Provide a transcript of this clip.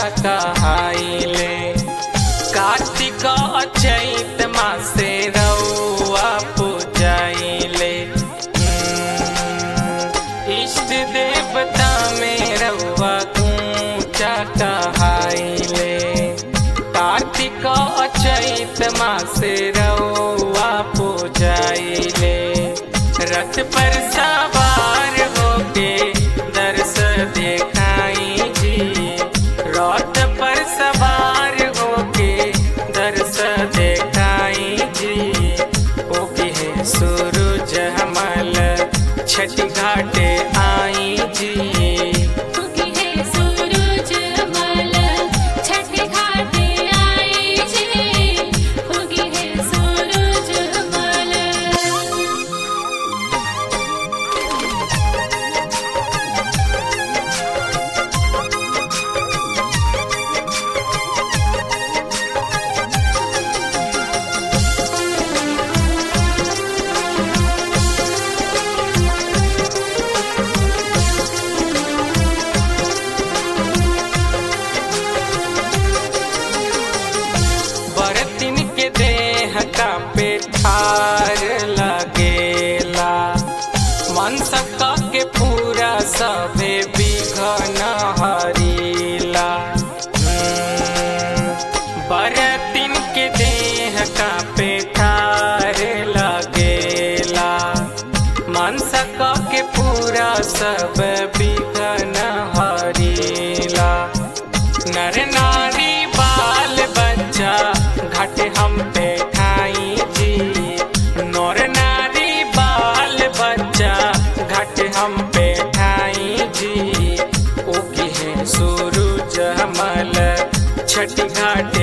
कहाइले कार्तिक चैत मासे रउआ पूजाइले हम्म, इष्ट देवता में रउआ ऊंचा कहाइले कार्तिक चैत मासे रउआ पूजाइले रथ पर सवार होके दर्श देखाई जी रथ पर सवार होके दर्श देखाई जी ओके है सूरज हमल छठ घाटे आई जी उगी है सूरज मल छठ घाटे आई जी उगी है सूरज मल बरतिन के देह का पेठार लगेला मन सबका के पूरा सबे बिघन हरीला हम्म, बरतिन के देह का पेठार लगेला मन सबका के पूरा सब बिघन हरीला नर नारी बाल बच्चा घट हम पे ठाई जी नर नारी बाल बच्चा घट हम पे ठाई जी ओकी है सूरज हमल छठ घाट